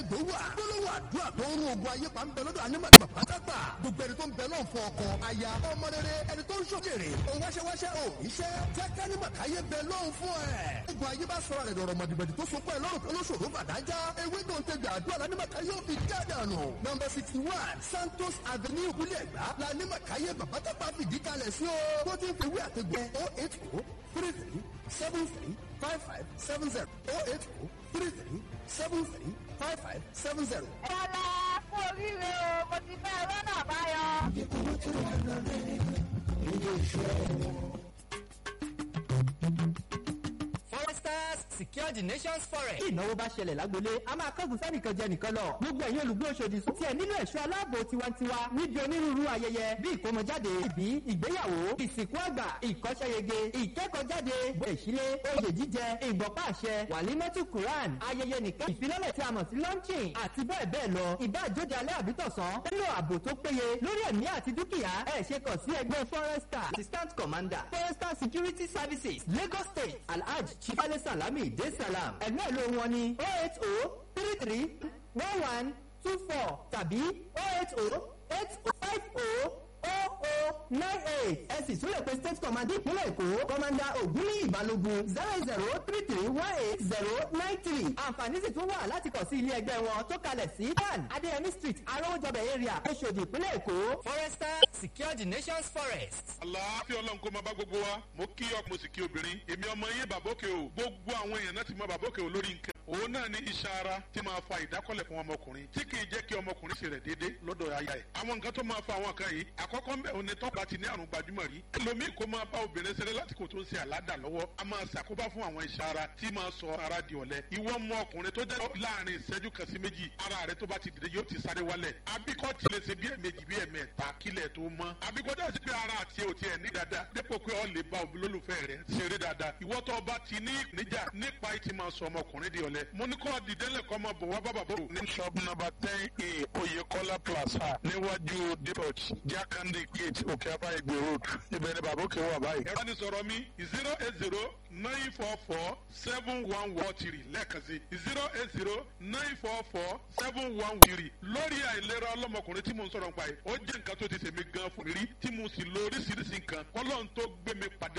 lẹ́gbẹ̀ẹ́ wà. gbólóhùn àdúrà tó ń rún ogun ayé pa ń bẹ lọ́dọ̀ anímọ̀tì pátápà. gbogbo ẹni tó ń bẹ lọ́n fún ọkọ aya ọmọ rere ẹni tó ń ṣòkèrè òun wáṣẹ́wáṣẹ́ ò iṣẹ́ jẹ́ kánímọ̀káyé bẹ lọ́n fún ẹ̀. ogun ayé bá sọ̀rọ̀ rẹ̀ dọ̀rọ̀ mọ̀dìbẹ̀dì tó so pẹ́ lọ́rùn tó lóṣòro fàdájá ewé tó ń tẹ̀gbẹ̀ àdúrà lánímọ̀káyé ò fi jádànù. nọmba sixty one santos avenue ìpínlẹ̀ ẹ̀gbá lánímọ̀káyé bàbátàpá fìdí kalẹ̀ sí o. tó ti ń fi wí àtẹ̀gbẹ́ oh eight oh three three seven three five five seven zero oh eight oh three three seven three five five seven zero. Bọ́lá fún oríire o, mo ti fẹ́ rọ́nà àbáyọ. foresters secure the nation's forest. tí ìnáwó bá ṣẹlẹ̀ lágbolé a máa kángun sẹ́nìkan jẹ nìkan lọ. gbogbo ẹ̀yin olùgbé Òṣòdì tí ẹ nílò ẹ̀ṣọ́ aláàbò tiwantiwa níbi onírúurú ayẹyẹ bí ìkómọjáde ìbí ìgbéyàwó ìsìnkú àgbà ìkọ́ṣẹ́yege ìkẹ́kọ̀ọ́jáde ìṣílé oyè jíjẹ ìgbọ̀pá àṣẹ wàlímọ́tù Quran ayẹyẹ nìkan ìfilọ́lẹ̀ tí a mọ̀ sí launching àti bẹ́ẹ̀ bẹ́ẹ̀ lọ ìbá àjóde alẹ́ àbítọ̀sán nínú ààbò tó péye lórí ẹ̀mí àti dúkìá ẹ̀ ṣe kàn sí ẹgbẹ́ forester assistant commander forester security services Lagos State Alhaj Chifale Salami De Salam ẹ̀mí ẹ̀ ló wọn ni oh eight oh three three one one two four tàbí oh eight oh eight oh five oh oh oh nine eight ẹ sì tún lè pe state commander ìpínlẹ̀ èkó commander ògúnlé ìbálògun zero zero three three one eight zero nine three àǹfààní sì tún wà láti kàn sí ilé ẹgbẹ́ wọn tó kalẹ̀ sí one adéyẹmí street arówójọbẹ̀ area oṣòdì ìpínlẹ̀ èkó. foresters secure the nation's forest. àlàáfíà ọlọ́run kó máa bá gbogbo wa mo kí ọkùnrin mo sì kí obìnrin èmi ọmọ yín bàbókè o gbogbo àwọn èèyàn náà ti mọ bàbókè o lórí nǹkan òun náà ní iṣan ara tí máa fa ìdákọ́lẹ̀ fún ọmọkùnrin tí kì í jẹ́ kí ọmọkùnrin ṣe rẹ̀ déédéé lọ́dọ̀ aya ẹ̀ àwọn nǹkan tó máa fa àwọn kan yìí àkọ́kọ́ ń bẹ̀ òun ni tọ́pọ̀ àti ní àrùn gbajúmọ̀ rí ẹlòmíì kó máa bá obìnrin ṣeré lásìkò tó ń ṣe àládà lọ́wọ́ a máa ṣàkóbá fún àwọn iṣan ara tí máa sọ ara di ọ̀lẹ ìwọ mọ ọkùnrin tó jẹ́ láàrin ìṣẹ́jú kan sí méjì ara rẹ tó bá ti dìde yóò ti sáré wálẹ̀ abíkọ́ ti lè ṣe bí ẹ̀mejì bí ẹ̀mẹ́ta kílẹ̀ tó mọ́ abíkọ́ dẹ́ sí pé ara àti ẹ̀ ò tiẹ̀ ní dáadáa dépò pé ọ lè bá olólùfẹ́ rẹ ṣeré dáadáa ìwọ tó bá ti ní ìpèníjà nípa ìtì máa sọ ọmọkùnrin di ọ̀lẹ mo ní kọ́ dìdẹ́lẹ̀ kọ́ máa bọ̀ wá bàbà bò. ní shop number ten a oyekola plaza níwájú depot jakande gate òkè apá ìgbè road ibẹ̀ ni bàbá òkè wà báyìí. ẹ̀rọ ni sọ̀rọ̀ mi zero eight zero nine four four seven one one three lẹ́ẹ̀kan sí zero eight zero nine four four seven one three lórí àìlera ọlọ́mọkùnrin tí mo ń sọ̀rọ̀ nípa yìí ó jẹ́ nǹkan tó ti ṣèmi gan fún mi rí tí mo sì lo oríṣiríṣi nǹkan kọ́lọ́n tó gbé mi pàdé